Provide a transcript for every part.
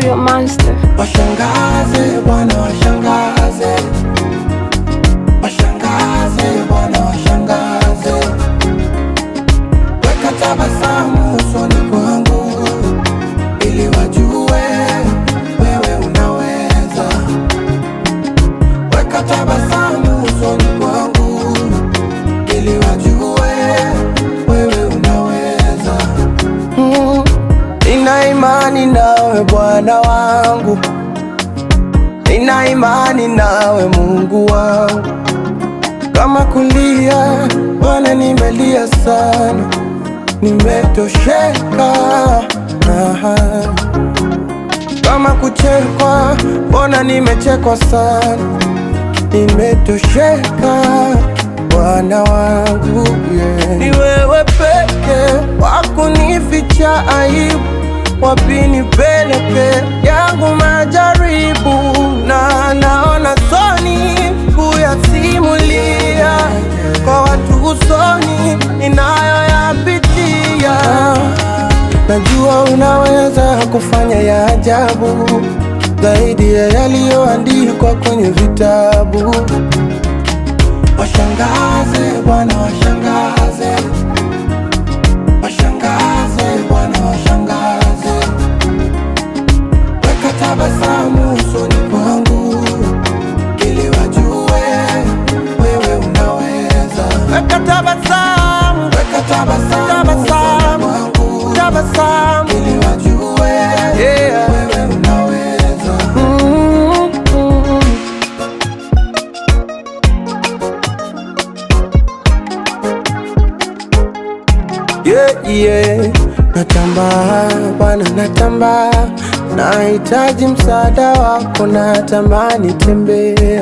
your monster. Washangaze Bwana, washangaze, washangaze Bwana, washangaze, weka tabasamu usoni kwangu ili wajue wewe unaweza. Weka tabasamu usoni kwangu ili wajue wewe unaweza. Mm, Nina imani nawe Bwana wangu, nina imani nawe Mungu wangu. Kama kulia Bwana, nimelia sana, nimetosheka. Aha. Kama kuchekwa Bwana, nimechekwa sana, nimetosheka Bwana wangu yeah. Ni wewe peke wakunificha aibu, wapi nipeleke yangu majaribu, na naona soni kuyasimulia kwa watu usoni ninayoyapitia. Najua unaweza kufanya ya ajabu zaidi ya yaliyoandikwa kwenye vitabu. Washangaze Bwana, washangaze, washangaze Bwana, washangaze, weka tabasamu usoni kwangu ili wajue wewe unaweza. Weka tabasamu, weka tabasamu, tabasamu kwangu, tabasamu ili wajue yeah. wewe unaweza. Mm, mm. Yeah, yeah. Natamba Bwana, natamba, nahitaji msaada wako, natamani tembea,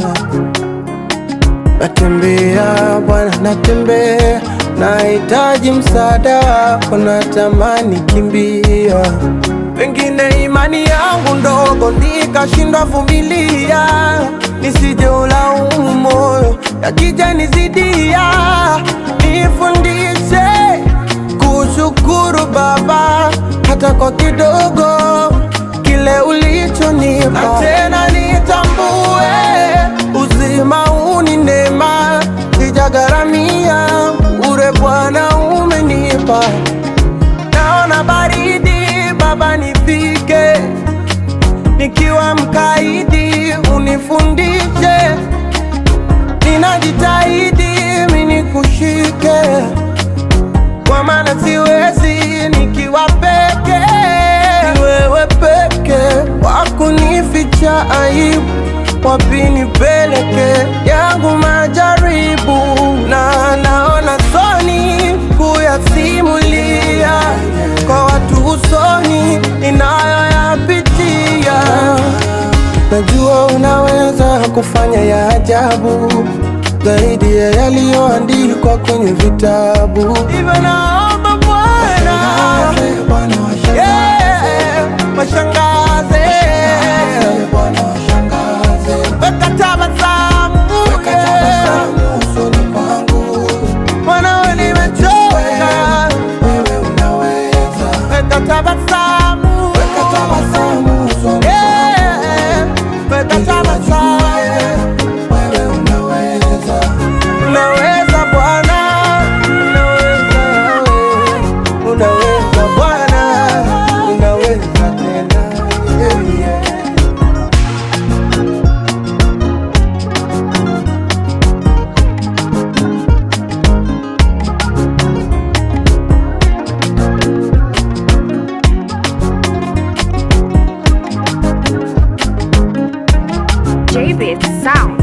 natembea Bwana, natembea, nahitaji msaada wako, natamani kimbia. Pengine imani yangu ndogo nikashindwa vumilia, nisije ulaumu moyo yakija nizidia, nifundishe kushukuru Baba hata kwa kidogo kile ulichonipa, na tena nitambue uzima huu ni neema, sijagharamia ure Bwana umenipa. Naona baridi Baba, nifike nikiwa mkaidi, unifundishe, ninajitahidi mimi nikushike kwa maana siwezi nikiwa peke. Ni wewe peke wakunificha aibu, wapi nipeleke yangu majaribu, na naona soni kuyasimulia kwa watu usoni ninayoyapitia. Najua unaweza kufanya ya ajabu zaidi ya yaliyoandikwa kwenye vitabu. Hivyo naomba Bwana, yeah, washangaze, weka tabasamu, yeah. Mwanao nimechoka, weka tabasamu, yeah, weka tabasamu. Unaweza Bwana, unaweza wewe, unaweza Bwana, unaweza tena yeah, yeah. JBit Sound.